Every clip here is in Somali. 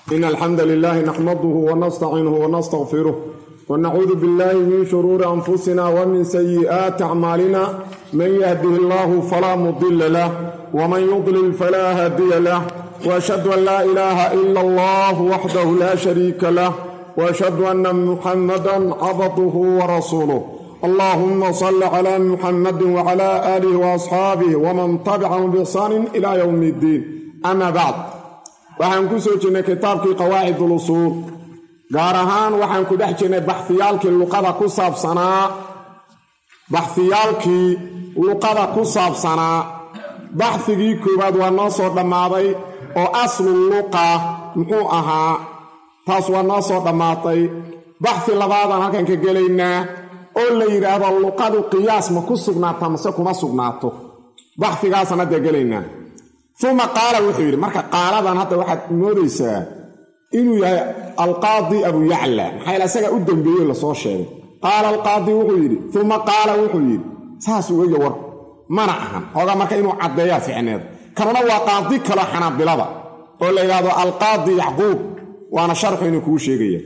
إن الحمد لله نحمده ونستعينه ونستغفره ونعوذ بالله من شرور أنفسنا ومن سيئات أعمالنا من يهده الله فلا مضل له ومن يضلل فلا هادي له وأشهد أن لا إله إلا الله وحده لا شريك له وأشهد أن محمدا عبده ورسوله اللهم صل على محمد وعلى آله وأصحابه ومن تبعهم بإحسان إلى يوم الدين أما بعد waxaan ku soo jirnay kitaabkii qawaacid ulusuul gaar ahaan waxaan ku dhex jirnay baxhiyaalkii luqada ku saabsanaa baxhiyaalkii luqada ku saabsanaa baxhigii koowaad waa noo soo dhammaaday oo aslu luqa muxuu ahaa taas waa noo soo dhammaatay baxhi labaadaan halkan ka gelaynaa oo la yidhaahdo luqadu qiyaas ma ku sugnaataa mase kuma sugnaato baxhigaasaan hadda gelaynaa uma qaala wuxuu yidhi marka qaaladan hadda waxaad moodaysaa inuu yahay alqaadi abu yacla maxaa ila isagaa u dambeeyey lasoo sheegay qaala alqaadi wuxuu yidhi uma qaala wuxuu yidhi saasuu eya war mana ahan xoogaa marka inuu caddeeyaa ficneed kanuna waa qaadi kalo xanaabilada oo la yidhaahdo alqaadi yacquub waana sharxu inuu kuu sheegaya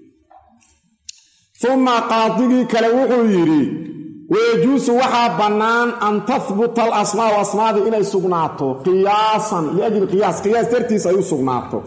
uma qaadigii kale wuxuu yidhi wayajuusu waxaa bannaan an tahbuta alasmaau asmaadii inay sugnaato qiyaasan liajli qiyaas qiyaas dartiis ay u sugnaato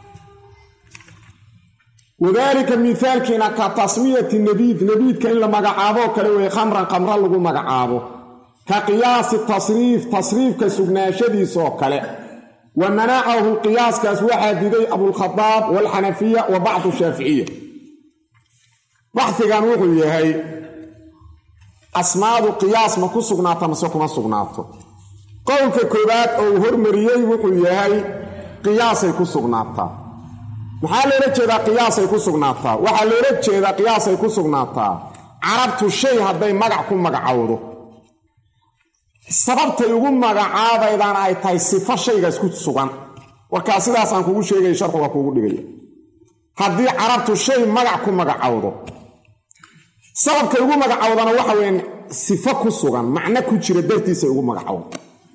wadaalika mihaalkiina ka tasmiyati nabiid nabiidka in la magacaaboo kale weeye khamran khamra lagu magacaabo ka qiyaasi tasriif tasriifka sugnaashadiisoo kale wa manacahu qiyaaskaas waxaa diday abulkhadaab waalxanafiya wa bacdu shaaficiya baxigan wuxuu yahay asmaadu qiyaas ma ku sugnaata mase kuma sugnaato qowlka koowaad oo uu hormariyey wuxuu yahay qiyaasay ku sugnaataa maxaa loola jeedaa qiyaasay ku sugnaataa waxaa loola jeedaa qiyaasay ku sugnaataa carabtu shay hadday magac ku magacowdo sababtay ugu magacaabaydana ay tahay sifo shaygaas ku sugan warkaa sidaasaan kugu sheegaya sharxuga kuugu dhigaya haddii carabtu shay magac ku magacowdo sababkay ugu magacowdana waxa weyan sifo ku sugan macno ku jira dartiisay ugu magacowda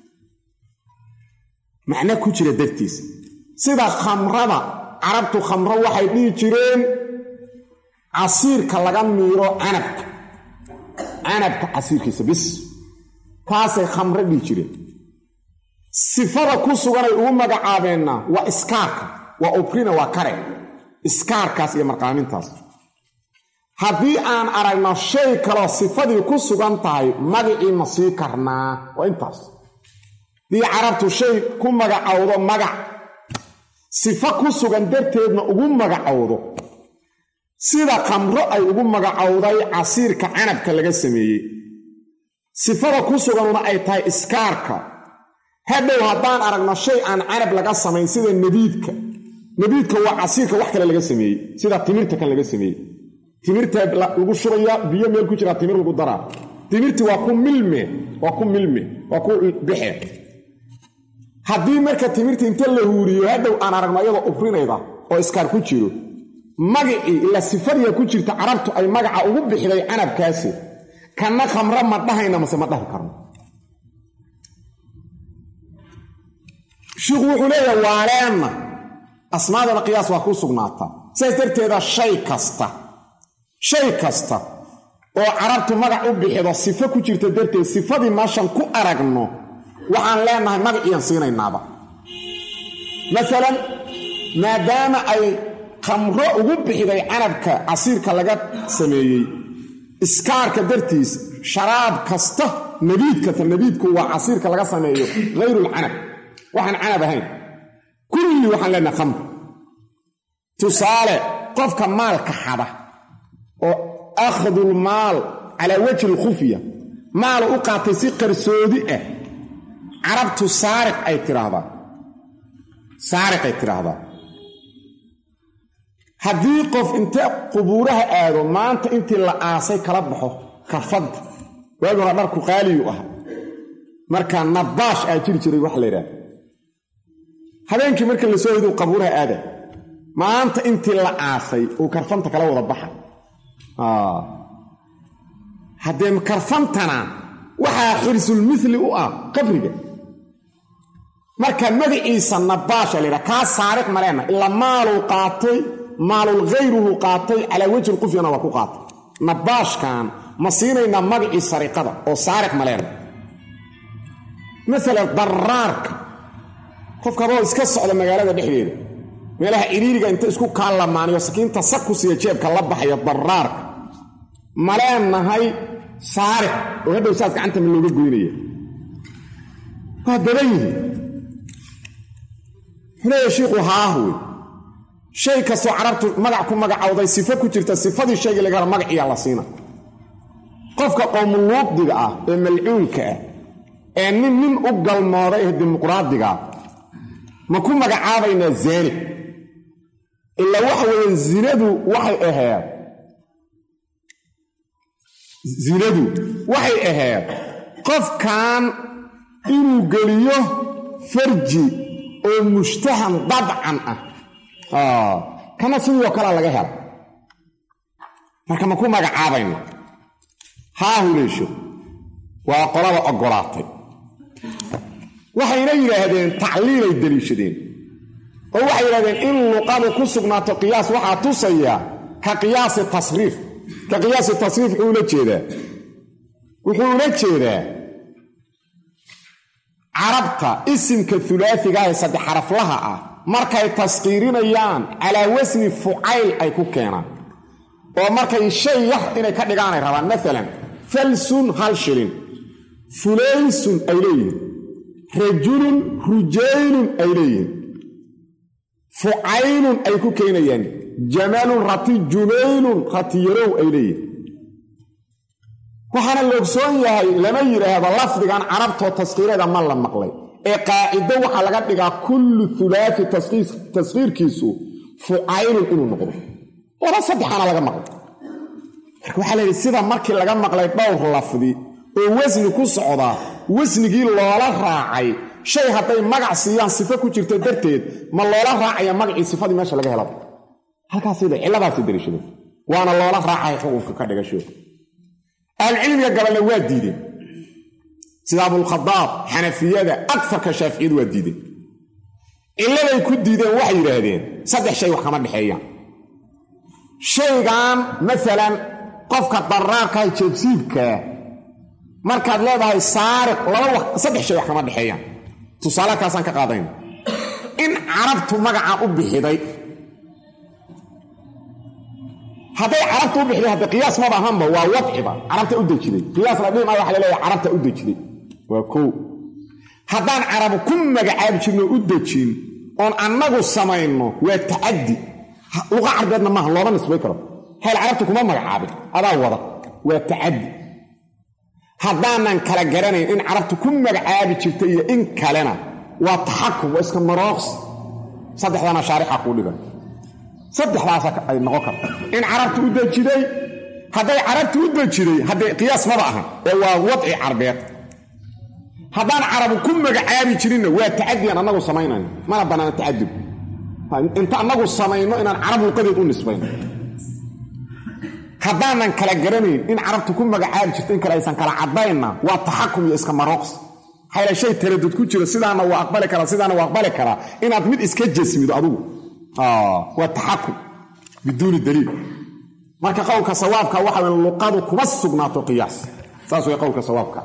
macno ku jira dartiisa sida khamrada carabtu khamro waxay dhihi jireen casiirka laga miiro canabka canabka casiirkiisa bis kaasay khamro dhihi jireen sifada ku suganay ugu magacaabeenna waa iskaarka waa obrina waa kare iskaarkaas iyo marqaamintaas haddii aan aragno shay kaloo sifadii ku sugan tahay magacii ma sii karnaa waa intaas haddii carabtu shay ku magacowdo magac sifo ku sugan darteedna ugu magacowdo sida khamro ay ugu magacowday casiirka canabka laga sameeyey sifada ku suganuna ay tahay iskaarka hadhow haddaan aragno shay aan canab laga samayn sida nabiidka nabiidka waa casiirka wax kale laga sameeyey sida timirta kan laga sameeyey timirta lagu shubaya biyo meel ku jiraa timir lagu daraa timirti waa ku milme waa ku milme waa ku bixe haddii marka timirta inta la huuriyo hadhow aan aragno iyadoo ufrinayda oo iskaar ku jiro magacii ila sifadiya ku jirta carabtu ay magaca ugu bixday canabkaasi kanna khamro ma dhahayna mase ma dhahi karno shiikhu wuxuu leeyahay waaleenna asmaadana qiyaas waa ku sugnaataa sidaas darteeda shay kasta shay kasta oo carabtu magac u bixido sifo ku jirta darteed sifadii meeshan ku aragno waxaan leenahay magaciian siinaynaaba masalan maadaama ay khamro ugu bixiday canabka casiirka laga sameeyey iskaarka dartiis sharaab kasta nabiid kasta nabiidku waa casiirka laga sameeyo hayrulcanab waxaan canab ahayn kulli waxaan leenahay khamr tusaale qofka maalka xada oo akhdulmaal calaa wajhi alkhufya maalu u qaatay si qarsoodi ah carabtu saariq ay tidhaahdaa saariqay tidhaahdaa haddii qof inte qubuuraha aado maanta intii la aasay kala baxo karfadda waagi hore dharku qaaliyu ah marka nabaash aa jiri jiray wax la yidhaahda habeenkii marka la soo hidu qabuuraha aada maanta intii la aasay uu karfanta kala wada baxa haddee karfantana waxaa xirsulmithli u ah qabriga marka magaciisa nabaasha la yidhaha kaa saariq maleena ilaa maaluu qaatay maalul khayruhu qaatay calaa wejhi qufyana waa ku qaatay nabaashkan ma siinaynaa magacii sariqada oo saariq maleena maala daraarka qofkabao iska socda magaalada dhexdeeda meelaha iriiriga inta isku kaalamaaniyo sakiinta sak ku siiya jeebka la baxayo daraarka maleenahay saariq oo hadhow saas gacanta ma looga goynaya waa badan yihi xuleeya shiikhu haah wey shay kastoo carabtu magac ku magacowday sifo ku jirta sifadii shayga laga helo magaciyaa la siina qofka qowmuluuqdiga ah ee malcuunka ah ee nin nin u galmooday ee dimuqraadigaa ma ku magacaabaynaa zaani ilaa waxa weeye zinadu waxay ahayd zinadu waxay ahayd qofkan inuu geliyo farji oo mushtahan dabcan ah kana sidoo kalea laga hela marka ma ku magacaabayno haa huleesho waa qolada oggolaatay waxayna yidhaahdeen tacliilay deliishadeen oo waxay yidhahdeen in luqadu ku sugnaato qiyaas waxaa tusaya ka qiyaasi tasriif ka qiyaasi tasriif wuxuu ula jeedaa wuxuu ula jeedaa carabta isimka hulaasiga ee saddex xaraflaha ah markay taskiirinayaan calaa wasni fucayl ay ku keenaan oo markay shay yar inay ka dhigaanay rabaan maalan falsun hal shilin fulaysun ay leeyihiin rajulun rujaylun ay leeyihiin fucaylun ay ku keenayaan jamalun rati jumaylun ratiyarow ay leeyihiin waxaana la ogsoon yahay lama yidhaahdo lafdigan carabtoo taskiireeda ma la maqlay ee qaacido waxaa laga dhigaa kullu hulaafi taskiirkiisu fucaylun inuu noqdo laba saddexaana laga maqlay marka waxaa layidhi sida markii laga maqlay dhowr lafdi oo wasni ku socda wasnigii loola raacay shay hadday magac siiyaan sifo ku jirta darteed ma loola raacaya magacii sifadii meesha laga helaba halkaasda cilladaasi dariishadeen waana loola raacay xukunka ka dhigasho ahlucilmiga gabalna waa diideen sida abulkhadaab xanafiyada agarka shaaficiyadu waa diideen cilladay ku diideen waxay yidhaahdeen saddex shay wax kama dhexeeyaan shaygan maalan qofka daraarkaah jeebsiibkaa markaad leedahay saariq laba saddex shay wax kama dhexeeyaan tusaale kaasaan ka qaadayna in carabtu magacaa u bixiday hadday carabta u bixiday hadda qiyaas maba ahanba waa wadciba carabta u dejiday qiyaas la dhihi maayo waxa laleeyahay carabta u dejiday waa kow haddaan carabu ku magacaabi jirno u dejin oon annagu samayno waa tacaddi luqa carbeedna maaha looma nisbay karo hayl carabta kuma magacaabin adaa wada waa tacaddi haddaanan kala garanayn in carabtu ku magacaabi jirta iyo in kalena waa taxakum waa iska marooqs saddexdana shaarixa kuu dhigan saddexdaasa ay noqon karta in carabtu u dejiday hadday carabtu u dejiday haddee qiyaas maba ahan ee waa wadci carbeed haddaan carabu ku magacaabi jirinna waa tacadiyan annagu samaynayno mana bannaana tacadub inta annagu samayno inaan carab luqadeed u nisbayno haddaanan kala garanayn in carabtu ku magacaabi jirto in kale aysan kala caddaynna waa taxakum iyo iska marooqs hayla shay taradud ku jiro sidaana waa aqbali karaa sidaana waa aqbali karaa inaad mid iska jasmido adigu waa taxakum biduuni daliil marka qowlka sawaabka waxa wey luqadu kuma sugnaato qiyaas saas way qowlka sawaabka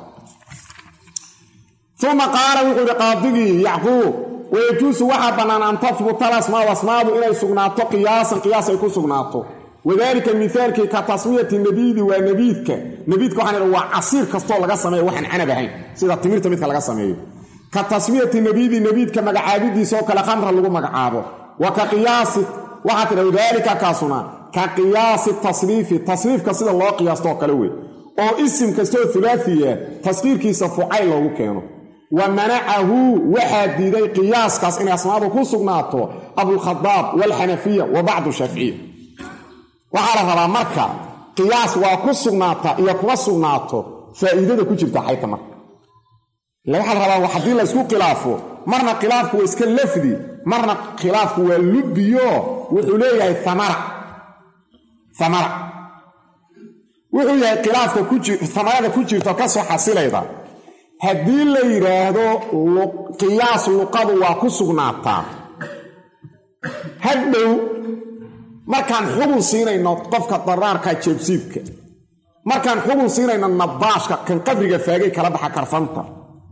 uma qaala wuxuu ihi qaadigii yacquub wayajuusu waxaa bannaan an tahbuta alasmaau asmaadu inay sugnaato qiyaasan qiyaas ay ku sugnaato wadaalika mihaalkii ka tasmiyati nabiidi waa nabiidka nabiidka waxaan idha waa casiir kastoo laga sameeyo waxaan canab ahayn sida timirta midka laga sameeyo ka tasmiyati nabiidi nabiidka magacaabidiisaoo kale khamra lagu magacaabo wa ka qiyaasi waxaa tidha wadaalika kaasuna ka qiyaasi tasriifi tasriifka sida loo qiyaastoo kale wey oo isim kastoo hulaafiya taskiirkiisa fucayl loogu keeno wa manacahu waxaa diiday qiyaaskaas inay asmaadu ku sugnaato abulkhadaab waalxanafiya wa bacdu shaaficiya waxaa la rabaa marka qiyaas waa ku sugnaata iyo kuma sugnaato faa'iidada ku jirta xayta marka ila waxaa la rabaa haddii la ysku khilaafo marna khilaafku waa iska lafdi marna khilaafku waa lubbiyo wuxuu leeyahay amara amara wuxuu yahay khilaafka amarada ku jirto ka soo xasilayda haddii la yidhaahdo qiyaas luqadu waa ku sugnaataa hadhow markaan xubun siinayno qofka daraarka jeebsiibka markaan xubun siinayno nabaashka kan qabriga faagay kala baxa karfanta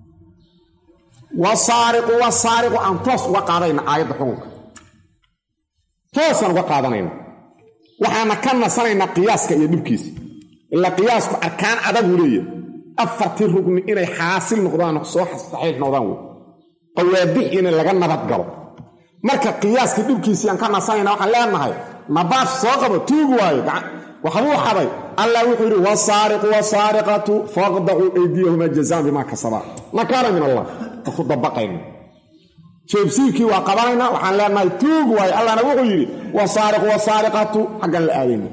wasaariqu wasaariqu aan toos uga qaadayna aayadda xukunka toosaan uga qaadanayna waxaana ka nasanaynaa qiyaaska iyo dhibkiisa ilaa qiyaasku arkaan adagu leeyahy afartii rugni inay xaasil noqdaan soo saxiix noqdaan wey qawaadix inay laga nabad galo marka qiyaaskii dhibkiisii aan ka nasanayna waxaan leenahay nabaash soo qabo tuug waayo waxbuu xaday allah wuxuu yidhi wasaariqu wasaariqatu faqdacuu aydiyahumaa jazaan bimaa kasabaa nakaana min allah ku dabaqayna jeebsiibkii waa qabanayna waxaan leenahay tuug waayo allahna wuxuu yidhi wasaariqu wasaariqatu xaggan la aadayna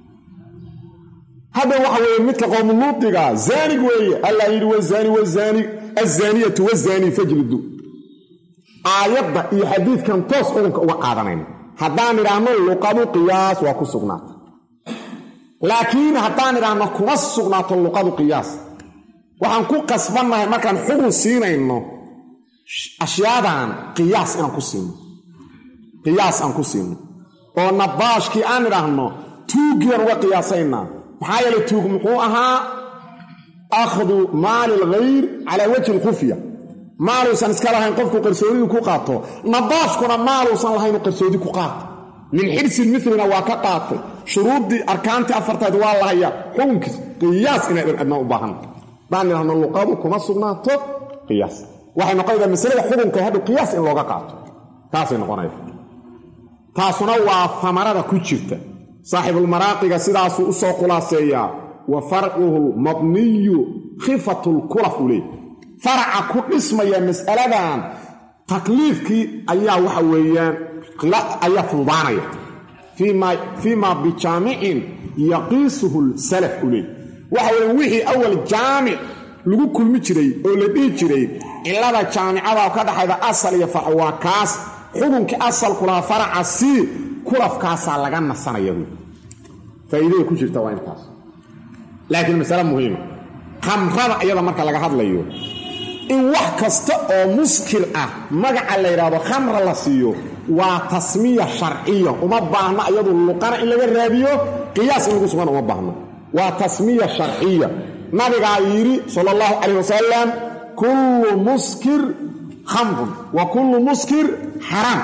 hadda waxa weeye midka qowmuluudiga zaanig weeye allah yidhi wazaani wazaani azaaniyatu wazaani fajlidu aayadda iyo xadiidkan toos xukunka uga qaadanayna haddaan idhaahno luqadu qiyaas waa ku sugnaata laakiin haddaan idhaahno kuma sugnaato luqadu qiyaas waxaan ku qasbannahay markaan xukun siinayno ashyaadan qiyaas inaan ku siino qiyaas aan ku siino oo nabaashkii aan idhaahno tuuggiiaan uga qiyaasaynaa maxaa yeele tuug muxuu ahaa akhdu maali alghayr calaa wajhi alkhufya maaluusan iska lahayn qofku qarsoodidu ku qaato nabaashkuna maaluusan lahayn qarsoodi ku qaato min xirsil milina waa ka qaatay shuruuddii arkaantii afarteed waa lahaya xukunkiis qiyaas inay adnaa u baahanta haddaan idhahno luqadu kuma sugnaato qiyaas waxay noqonaysaa masalada xukunka hadhow qiyaas in looga qaato taasay noqonaysa taasuna waa famarada ku jirta saaxibulmaraaqiga sidaasuu u soo khulaaseeyaa wa farcuhu lmabniyu khifatu lkulaf u leey faraca ku dhismaya mas'aladan takliifkii ayaa waxa weeyaan ayaa fududaanaya fii ma bijaamicin yaqiisuhu lsalaf u leey waxa weeye wixii awal jaamic lagu kulmi jiray oo la dhihi jiray cilada jaamicada ka dhaxayda asal iyo farc waa kaas xukunkii asalku lahaa faraca sii kulafkaasaa laga nasanaya buui faa'iidada ku jirta waa intaas laakiin masale muhiima khamrada iyada marka laga hadlayo in wax kasta oo muskir ah magaca la yidhaahdo khamra la siiyo waa tasmiya sharciya uma baahna iyadu luqana in laga raadiyo qiyaas in lagu sugan uma baahno waa tasmiya sharciya nabigaa yidhi sala allahu calayh wasalam kullu muskir khamrun wa kullu muskir xaraam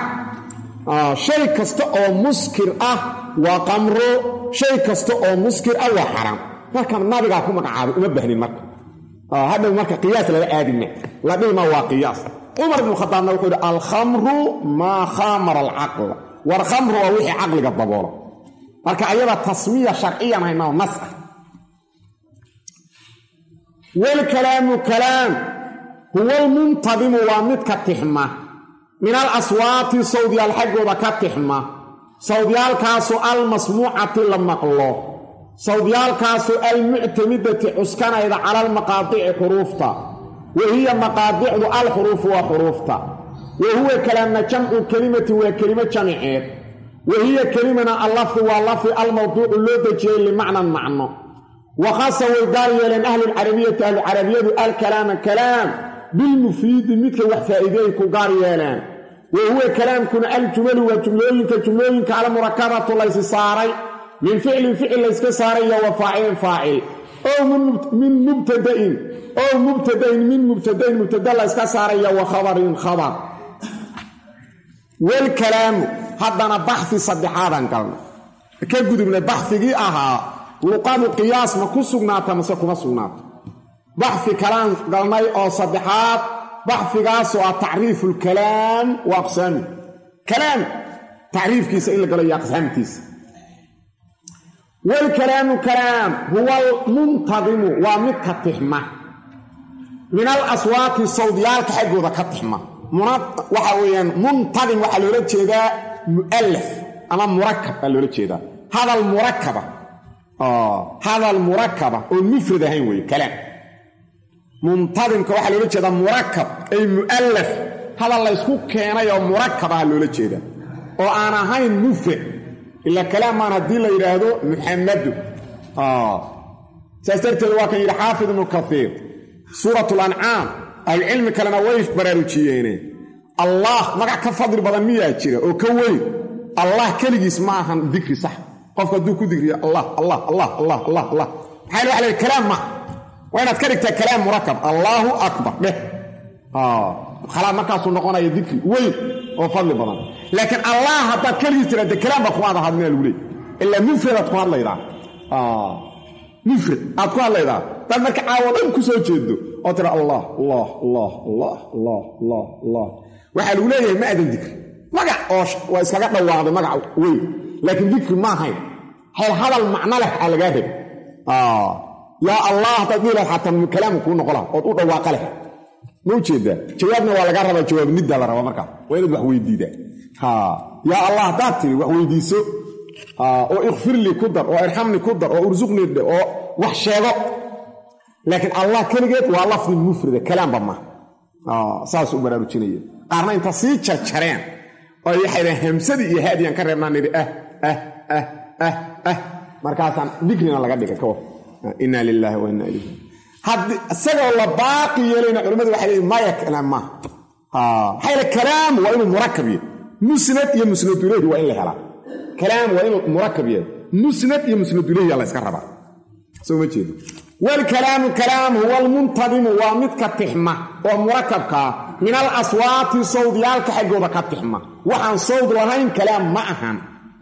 shay kasta oo muskir ah waa qamro shay kasta oo muskir ah waa xaraam marka nabigaa ku magacaabay uma bahnin marka hadhow marka qiyaas laga aadime la dhihima waa qiyaas cumar ibnu khadaabna wuxuu yidhi alkhamru maa khamara alcaqla war khamru waa wixii caqliga daboolo marka ayada tasmiya sharciyan haynao nas ah walkalaamu kalaam huwa almuntadimu waa midka tixma min al aswaati sawdyaal xaggooda ka tixma sawdyaalkaasu almasmuucati la maqlo sawdyaalkaasu almuctamidati cuskanayda cala almaqaadici xuruufta wa hiya maqaadicdu alxuruufu waa xuruufta wa huwa kalaamna jamcu kelimatin waa kelimo jamiceed wa hiya kelimana allafdi waa lafdi almawduucu loo dejiyey limacnan macno wa khasa way gaar yeeleen ahlulcarabiyati ahlucarabiyadu alkalaama kalaam bilmufiidi midka wax faa'iideey ku gaar yeeleen wa huwa kalaamkuna aljumalu waa jumlooyinka jumlooyinka almurakabatu laysi saaray min ficlin ficil layska saaray iyo wa faacilin faacil ow min mubtadain ow mubtadain min mubtadain mubtada layska saaraya wa khabarin khabar walkalaamu haddana baxi saddexaadan galna ka gudubna baxigii ahaa luqadu qiyaas ma ku sugnaata mase kuma sugnaato baxi kalaan galnay oo saddexaad baxfigaasoo ah tacriifu lkalaam wa aqsaami kalaam tacriifkiisa in la galo iyo aqsaamtiisa walkalaamu kalaam huwa almuntadimu waa midka tixma min al aswaati sawdyaalka xaggooda ka tixma waxa weeyaan muntadim waxaa loola jeedaa mu'allaf ama murakab baa loola jeedaa hadal murakaba hadal murakaba oon mufrad ahayn weeye kalaam muntadimka waxaa loola jeedaa murakab ay mu'allaf hadal laysku keenay oo murakabaha loola jeedaa oo aan ahayn mufrad ila kalaamaan haddii la yidhaahdo muxamadu saas darteed waa kan yidhi xaafid ibnu kaiir suuratul ancaam ahlucilmi kalena way baraarujiyeene allah magac ka fadli badan miyaa jira oo ka weyn allah keligiis ma ahan dikri sax qofku hadduu ku digriyo allah allah allah allah allah allah maxaa waxa la kalaam ma waa inaad ka dhigtaa kalaam murakab allaahu akbar dheh khalaa markaasuu noqonaya dikri weyn oo fadli badan laakiin allah haddaad keligiis tiraade kalaam baa kuma ada hadlina lagu leey ilaa mufradaad ku hadlaydaa mufrad aad ku hadlaydaa daad marka caawo dhan ku soo jeedo oo tira allah allah allah allah allah allah allah waxaa lagu leeyahay ma adan dikri magac oo waa iskaga dhawaaqday magac weyn laakiin dikri ma ahayn hel hadal macno leh aa lagaa rab yaa allah haddaad dhihi lahayd xataa kalaamu kuu noqo laha ood u dhawaaqa leh ma ujeedaa jawaabna waa lagaa rabaa jawaab niddaa la rabaa markaa waa inaad wax weydiidaa yaa allah haddaad tiri wax weydiiso oo ikfirlii ku dar oo irxamni ku dar oo ursuqnii dhe oo wax sheego laakiin allah keligeed waa lafdi mufrida kalaamba ma saas u baraarujinaya qaarna inta sii jarjareen oo waxay dhaheen hamsadii iyo haadiyaan ka reebnaan nidhi ah ah ah ah ah markaasaan dikrina laga dhigay ka war inna lilaahi wa inna ilayhi haddii isagoo la baaqi yeelayna culimmadu waxay leeyiin maya kalaam maaha maxaa yeele kalaam waa inuu murakab yahay musnad iyo musnad ilayhi waa in la helaa kalaam waa inuu murakab yahay musnad iyo musnad ilayhi la iska rabaa soo ma jeedo waalkalaamu kalaam huwa almuntadimu waa midka tixma oo murakabkaa min al aswaati sawdyaalka xaggooda ka tixma waxaan sawd lahayn kalaam ma ahan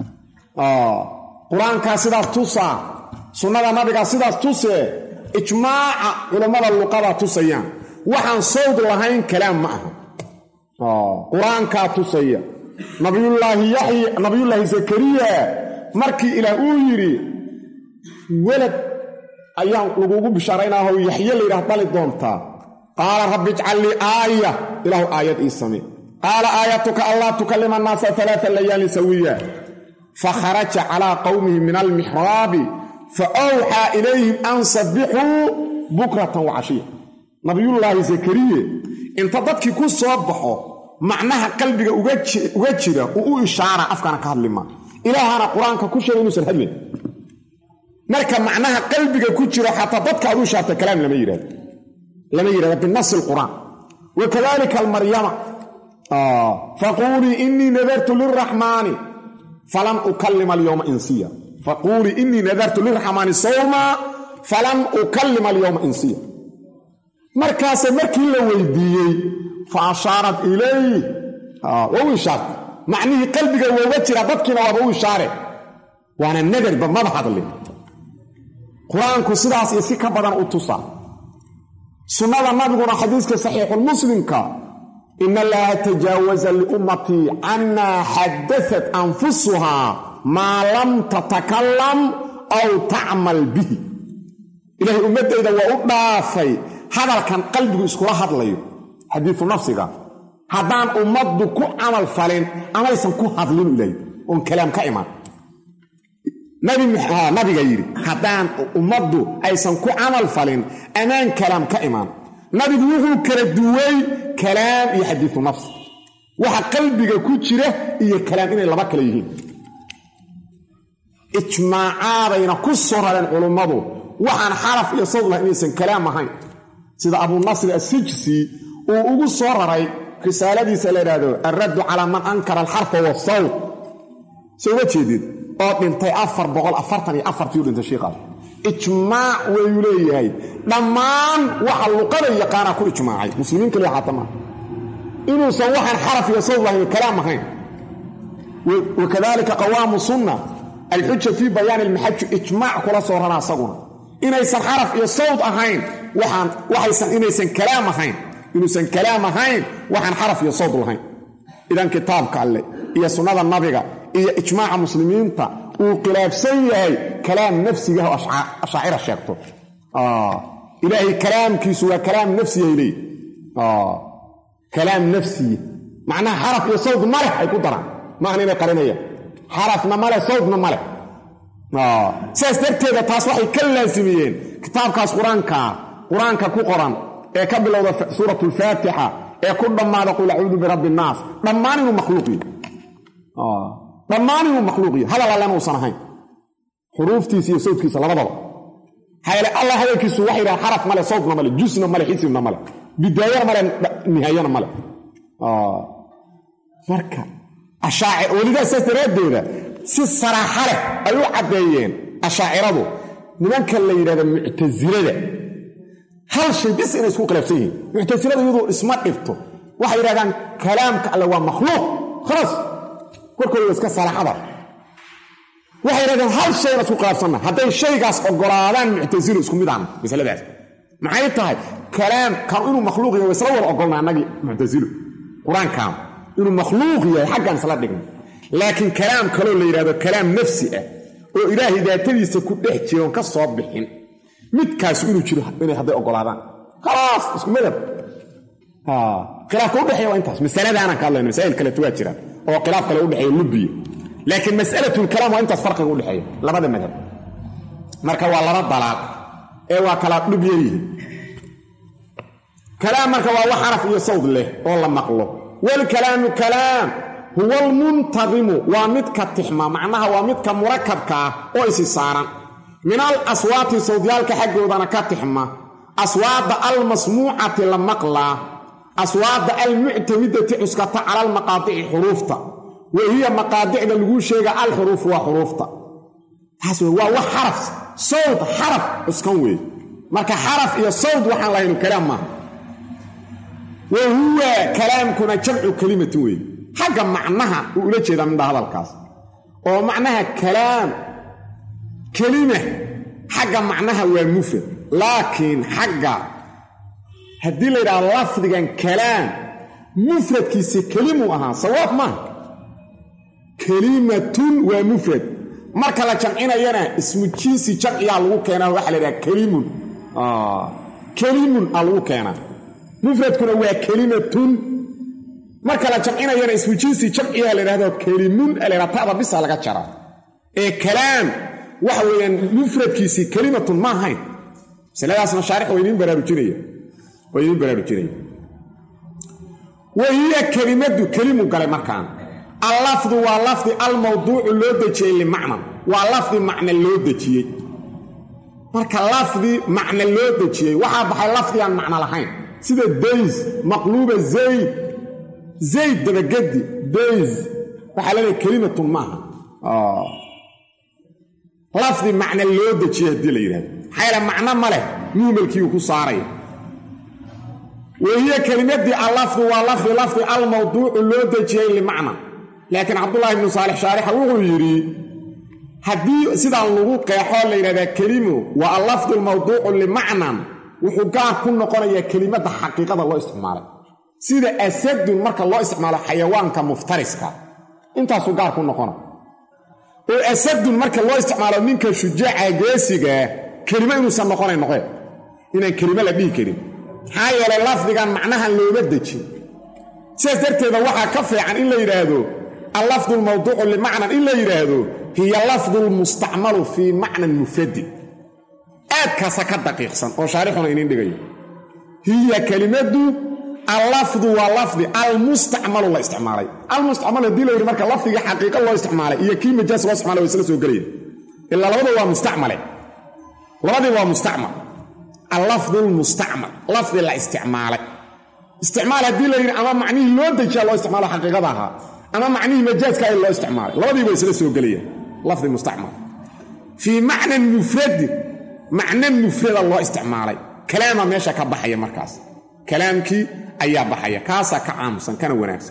qur-aankaa sidaas tusaa sunnada nabigaa sidaas tusee ijmaaca culammada luqada tusayaan waxaan sawd lahayn kalaam ma aha qur-aankaa tusaya nabiyullaahi yaxya nabiyullaahi zakariya markii ilaah uu yidhi welad ayaan lagugu bishaaraynaahoo yaxye layidhaah dhali doontaa qaala rabbi ijcal lii aaya ilaahu aayad ii same qaala aayatuka allaa tukallima annaasa alaaa layaalin sawiya fakharaja calaa qowmihi min almixraabi fa awxaa ilayhim an sabbixuu bukratan wa cashiya nabiyullaahi zakariye inta dadkii ku soo baxo macnaha qalbiga uga jira uu u ishaara afkana ka hadlima ilaahana qur-aanka ku sheegay inuusan hadlayn marka macnaha qalbiga ku jiro xataa dadka aad u ishaarta kalaam lama yidhahdo lama yidhahdo binasi lqur'aan wa kadalika almaryama faquulii inii nadartu liraxmaani falan ukallima alyowma insiya faquulii inii nadartu liraxmaani sawma falan ukallima alyowma insiya markaase markii la weydiiyey fa ashaarat ilayh waa u ishaartay macnihii qalbiga wooga jira dadkiina waaba u ishaare waana nadarba maba hadlin qur-aanku sidaas iyo si ka badan u tusaa sunnada nabiguna xadiiska saxiixulmuslimka ina allaha tajaawaza liummatii canmaa xadaat anfusuhaa maa lam tatakalam aw tacmal bihi ilaahay ummaddayda waa u dhaafay hadalkan qalbigu iskula hadlayo xadiisu nafsiga haddaan ummaddu ku camal falin amaysan ku hadlin ilaahay oon kalaam ka iman nabiga yidhi haddaan ummaddu aysan ku camal falin amaan kalaam ka imaan nabigu wuxuu kala duway kalaam iyo xadiisu nafsi waxa qalbiga ku jira iyo kalaam inay laba kale yihiin ijmaacaadayna ku soo rareen culummadu waxaan xaraf iyo sawd lahay inaysan kalaam ahayn sida abuu nasri assijsi uu ugu soo raray risaaladiisa la yidhaahdo alraddu calaa man ankara alxarfa wasawd soo ma jeedid oo dhintay afar boqol afartan iyo afartii u dhintay shiikaas ijmaac wayuu leeyahay dhammaan waxa luqada yaqaanaa ku ijmaacay muslimiin kaliya xaata maaha inuusan waxaan xaraf iyo sawd lahayn kalaam ahayn wakadalika qawaamu sunna alxuja fii bayaani almaxaji ijmaac kula soo rana asaguna inaysan xaraf iyo sawd ahayn waxaan waxaysan inaysan kalaam ahayn inuusan kalaam ahayn waxaan xaraf iyo sawd lahayn idan kitaabka alle iyo sunnada nabiga iyo ijmaaca muslimiinta uu khilaafsan yahay kalaam nafsigaah oo ashaacira sheegto ilaahay kalaamkiisu waa kalaam nafsiyahay leeyi kalaam nafsiya macnaha xaraf iyo sawd ma leh ay ku daraan maahan inay qarinayaan xarafna ma leh sawdna ma leh sidaas darteeda taas waxay ka laasimiyeen kitaabkaas qur-aankaa qur-aanka ku qoran ee ka bilowda suurat alfaatixa ee ku dhammaada qul acuudu birabbi innaas dhammaan inuu makhluuq yahy dhammaan inuu makhluuq yahy hadal allena uusan ahayn xuruuftiisa iyo sawdkiisa labadaba hayale allah hadalkiisu waxay yidhaha xaraf male sawdna male jusna male xisibna male bidaayana male nihaayana male marka ashaaci welidaas saas daraaddeeda si saraaxa leh ay u caddeeyeen ashaaciradu nimanka la yidhahda muctasilada hal shay bis inay isku khilaafsan yihiin muctasilada iyadu isma dhibto waxay yidhahdaan kalaamka alle waa makhluuq khalaas korkooda waa iska saraaxada waxay yidhahdeen hal shayna isku khilaafsanna hadday shaygaas ogolaadaan muctasilo isku mid ahna masaladaas maxay tahay kalaam kan inuu makhluuq yahay waa isla wada ogolna annagii muctasilo qur-aankan inuu makhluuq yahay xaggaan isla dhigna laakiin kalaam kaloo la yidhahdo kalaam nafsi ah oo ilaahay daatadiisa ku dhex jiroon ka soo bixin midkaasu inuu jiro inay hadday ogolaadaan khalaas isku madab khilaafka udhexeeya waa intaas masaladaanaan ka hadlayno masaa'il kaleeto waa jiraan oo khilaaf kale udhexeeya lubiya laakiin mas'alatulkalaam waa intaas farqiga udhexeeya labada madhab marka waa laba dalaal ee waa kala dhub yaryihin kalaam marka waa wax xaraf iyo sawd leh oo la maqlo walkalaamu kalaam huwa almuntadimu waa midka tixma macnaha waa midka murakabka ah oo isi saaran min al aswaati sawdyaalka xaggoodana ka tixma aswaada almasmuucati la maqlaa aswaada almuctamidati cuskata cala almaqaadici xuruufta wa hiya maqaadicda laguu sheega alxuruufu waa xuruufta taas wey waa wax xaraf sawd xaraf cuskan weeye marka xaraf iyo sawd waxaan lahaynu kalaam maaha wa huwa kalaamkuna jamcu kelimatin weeye xagga macnaha uu ula jeedaa midha hadalkaas oo macnaha kalaam kelima xagga macnaha waa mufrad laakiin xagga haddii la yidhahdo lafdigan kalaam mufradkiisa kelimuu ahaa sawaab maaha kelimatun waa mufrad marka la jamcinayana ismu jinsi jamciyaa lagu keenaa waxaa la yidhaha kelimun kelimun aa lagu keenaa mufradkuna waa kelimatun marka la jamcinayana ismu jinsi jamciyaa la yidhahdo kelimun a la yidhaha ta'da bisa laga jaraa ee kalaam waxa weeyaan mufradkiisii kelimatun ma ahayn masaladaas mashaarix waa idiin baraarujinaya waa idiin baraarujinaya wa hiya kelimadu kelimu galay markaan allafdu waa lafdi almawduucu loo dejiyey limacnan waa lafdi macna loo dejiyey marka lafdi macna loo dejiyey waxaa baxay lafdigaan macno lahayn sida days maqluuba zayd zayd dabagedi days waxaa leedahay kelimatun maaha lafdi macna loo dejiyey haddii la yidhahdo maxaa yaele macno ma leh muhmalkiiu ku saaraya wahiya kelimadii allafdu waa lafdi lafdi almawduucu loo dejiyey limacna laakiin cabdullaahi ibnu saalix shaarixa wuxuu yidhi haddii sidaan lagu qeexoo la yidhahdaa kelimu waa allafdu almawduucu limacnan wuxuu gaar ku noqonayaa kelimadda xaqiiqada loo isticmaalay sida asadun marka loo isticmaalo xayawaanka muftariska intaasuu gaar ku noqona oo asadun marka loo isticmaalo ninka shujaaca geesigaa kelimo inuusan noqonayn noqeen inaan kelimo la dhihi karin maxaa yeelay lafdigan macnahan looma dejin sidaas darteeda waxaa ka fiican in la yidhaahdo allafdu lmawduucu limacnan in la yidhaahdo hiya lafdu lmustacmalu fii macnan mufradin aadkaasa ka daqiiqsan oo shaarixuna inin dhigayo hiya kelimadu allafdu waa lafdi almustacmalu la isticmaalay almustacmal haddii la yidhi marka lafdigii xaqiiqa loo isticmaalay iyo kii majaas loo isticmalay waa isla soo gelaya ilaa labadu waa mustacmale labadii waa mustacmal allafdu lmustacmal lafdi la isticmaalay isticmaal haddii la yidhi ama macnihii loo dejiya loo isticmaalo xaqiiqada ahaa ama macnihii majaaska ay loo isticmaalay labadiiba isla soo gelayaan lafdi mustacmal fii macnan mufradin macno mufrada loo isticmaalay kalaama meesha ka baxaya markaas kalaamkii ayaa baxaya kaasaa ka caamusan kana wanaagsan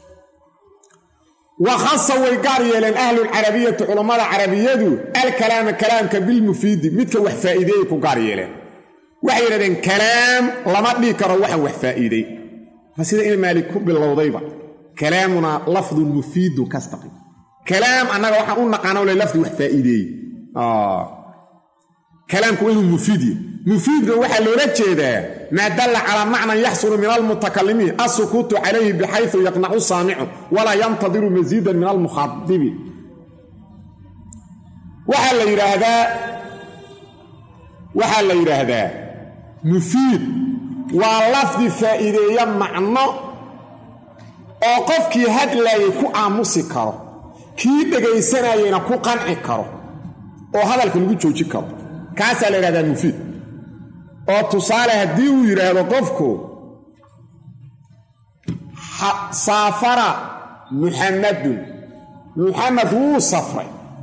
wa khasa way gaar yeeleen ahlulcarabiyati culammada carabiyadu alkalaama kalaamka bilmufiidi midka wax faa'iideeyey ku gaar yeeleen waxay yidhahdeen kalaam lama dhihi karo waxaan wax faa'iidey ma sida in maalik ku bilowdayba kalaamunaa lafdun mufiidun kastaqi kalaam annaga waxaan u naqaana le lafdi wax faa'iideeyey kalaamku waa inuu mufiid yahy mufiidna waxaa loola jeedaa maa dalla calaa macnan yaxsulu min almutakalimiin alsukuutu calayhi bixayu yaqnacu saamicu walaa yantadiru masiidan min almukhaadibi waxaa la yidhaahdaa waxaa la yidhaahdaa mufiid waa lafdi faa'iideeya macno oo qofkii hadlaayay ku aamusi karo kii dhegaysanayeyna ku qanci karo oo hadalka lagu joojin karo kaasaa la yidhahdaa mufiid oo tusaale haddii uu yidhaahdo qofku saafara muxamadun muxamed wuu safray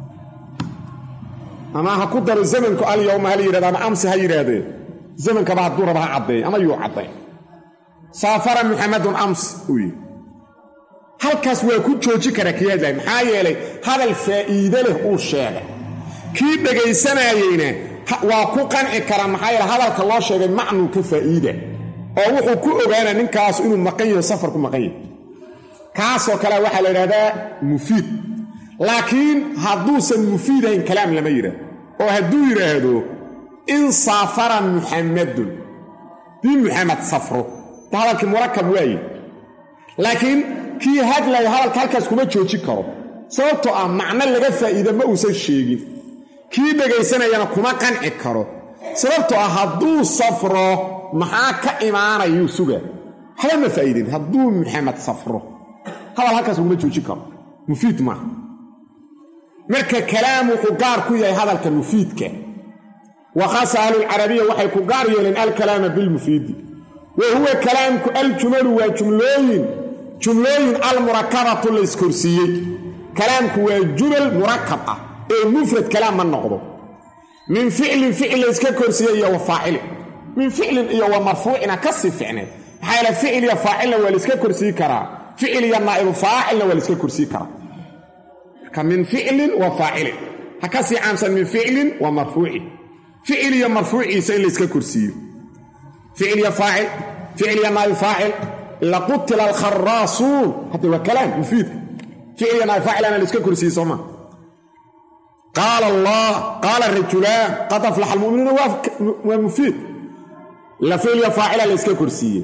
ama ha ku daro zamanku alyowma hala yidhahdo ama amsi ha yidhaahdee zamankaba hadduu raba ha caddeeyo ama yuu cadday saafara muxamedun amsi uu yidhi halkaas waa ku jooji kara kii hadlay maxaa yeelay hadal faa'iide leh uu sheegay kii dhegaysanayeyna waa ku qanci kara maxaa yeele hadalka loo sheegay macnuu ka faa'iida oo wuxuu ku ogaana ninkaas inuu maqan yaho safar ku maqan yahay kaasoo kale waxaa la yidhahdaa mufiid laakiin hadduusan mufiidahayn kalaam lama yidhaahdo oo hadduu yidhaahdo in saafara muxamadun dii muxamed safro ta hadalkii murakab waaye laakiin kii hadlaya hadalka halkaas kuma jooji karo sababtoo ah macno laga faa'iida ma uusan sheegin kii dhegaysanayana kuma qanci karo sababtoo ah hadduu safro maxaa ka imaanayuu suga waxba ma faa'iidin hadduu muxamed safro hadal halkaas laguma jooji karo mufiid maaha marka kalaam wuxuu gaar ku yahay hadalka mufiidka wa khaasa ahlulcarabiya waxay ku gaar yeeleen alkalaama bilmufiidi wa huwa kalaamku aljumalu waa jumlooyin jumlooyin almurakabatu la iskorsiiyey kalaamku waa jumal murakab ah ee mufrad kalaam ma noqdo min ficlin ficil la yska korsiiyey iyo wa faacilin min ficlin iyo wa marfuucina ka sii ficneed maxaa yaele ficil iyo faacilna waa laiska korsii karaa ficil iyo naa'ibu faacilna waa laiska korsii karaa marka min ficlin wa faacilin ha ka sii caamsan min ficlin wa marfuucin ficil iyo marfuuciisa in layska korsiiyo ficil iyo faacil ficil iyo naa'ibu faacil laqutila alkharaasuun hadda waa kalaam mufiidka ficil iyo naa'ibu faacilana laiska korsiiye soo maa qaala allah qaala rajulaan qad aflaxa almu'minuuna waa mufiid la ficliya faacila layska korsiiye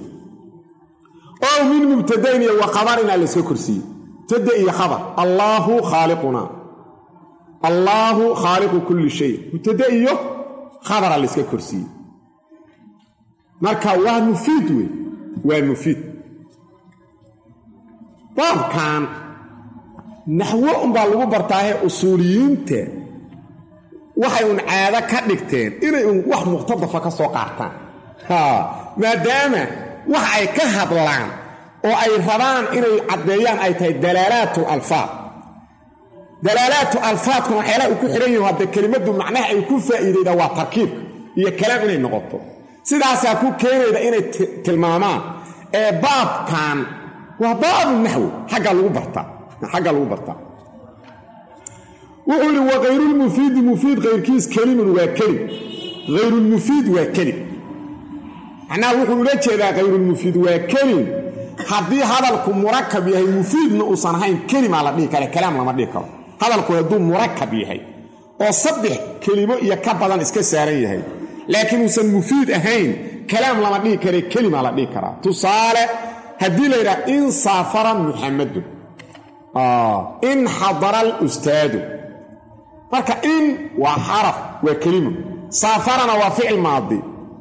oo min mubtadayn iyo wa khabarina layska korsiiye mubtada iyo khabar allaahu khaaliquna allaahu khaaliqu kulli shay mubtada iyo khabara layska korsiiye marka waa mufiid wey waa mufiid baabkan naxwo unbaa lagu bartaahe usuuliyiinta waxay un caado ka dhigteen inay un wax muqtadafa ka soo qaataan maadaama wax ay ka hadlaan oo ay rabaan inay caddeeyaan ay tahay dalaalaatu alfaad dalaalaatu alfaadkuna waxyaalaha uu ku xidhan yahin hadde kelimaddu macnaha ay ku faa'iidaydaa waa tarkiibka iyo kalaam inay noqoto sidaasaa ku keenayda inay tilmaamaan ee baabkan waa baabu naxwi xaggaa lagu bartaa xaggaa lagu bartaa wuxuu yidhi wakayrulmufiidi mufiid kayrkiis kelimun waa kelim hayrulmufiid waa kelim macnaha wuxuu ula jeedaa kayrulmufiid waa kelim haddii hadalku murakab yahay mufiidna uusan ahayn kelimaa la dhihi kara kalaam lama dhihi karo hadalku hadduu murakab yahay oo saddex kelimo iyo ka badan iska saaran yahay laakiin uusan mufiid ahayn kalaam lama dhihi kare kelimaa la dhihi karaa tusaale haddii la yidhaha in saafara muxamadun in xadara alustaadu marka in waa xaraf waa kelimo saafarana waa ficil maadi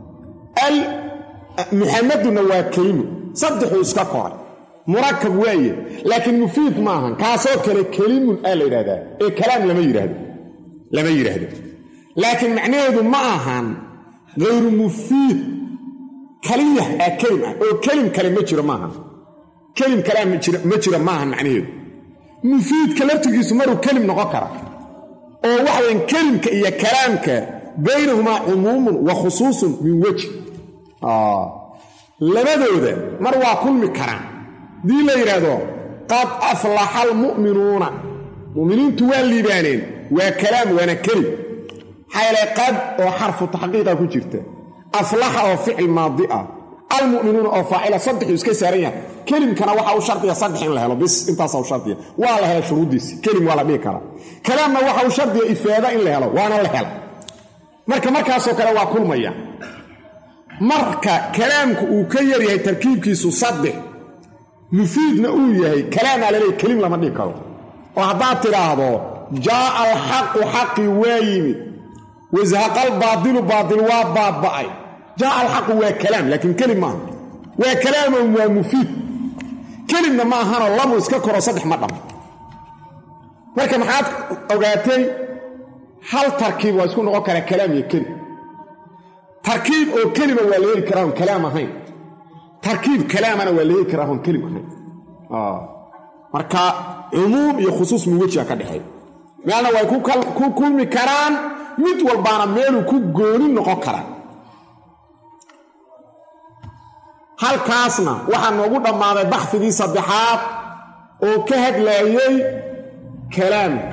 muxamadunna waa kelimo saddexuu iska koray murakab waaye laakiin mufiid ma ahan kaasoo kale kelimun aa la yidhahdaa ee kalaam lama yidhaahdo lama yidhaahdo laakiin macnaheedu ma ahan hayru mufiid kaliya aa kelim ah oo kelim kale ma jiro maahan kelim kalea ma jiro maahan macnaheedu mufiidka laftigiisu maruu kelim noqon kara oo waxaweyn kelimka iyo kalaamka baynahumaa cumuumun wa khusuusun min weji labadooda mar waa kulmi karaan haddii la yidhaahdo qad aflaxa almu'minuuna mu'miniintu waa liibaaneen waa kalaam waana kelim maxaa yeelay qad oo xarfu taxqiiqa ku jirta aflaxa oo ficil maadi ah almu'minuuna oo faacila saddexuu iska saaran yahay kelimkana waxa u shardiya saddex in la helo bis intaasa u shardiya waa la hela shuruuddiisi kelim waa la dhihi karaa kalaamna waxa u shardiya ifaada in la helo waana la hela marka markaasoo kale waa kulmaya marka kalaamku uu ka yar yahay tarkiibkiisu saddex mufiidna uu yahay kalaamaa laleey kelim lama dhihi karo oo haddaad tidhaahdo jaa'a alxaqu xaqii waa yimid wasahaqal baadilu baadil waa baaba'ay jaa'a alxaqu waa kalaam laakiin kelim maaha waa kalaaman waa mufiid kelimna ma ahanoo lamu iska koro saddex ma dhamo marka maxaad ogaatay hal tarkiib waa isku noqon karaa kalaam iyo kelim tarkiib oo kelima waa la heli karaa on kalaam ahayn tarkiib kalaamana waa la heli karaa on kelim ahayn marka cumuum iyo khusuus muwajiha ka dhexeey meelna way ku kulmi karaan mid walbaana meeluu ku gooni noqon karaa halkaasna waxaa noogu dhammaaday baxfigii saddexaad oo ka hadlaayey kalaamka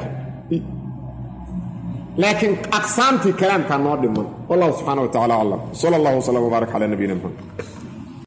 laakiin aqsaamtii kalaamkaa noo dhiman wallahu subxana wa tacala aclam sala allah wslam wbaarak cala nabiyina muxamed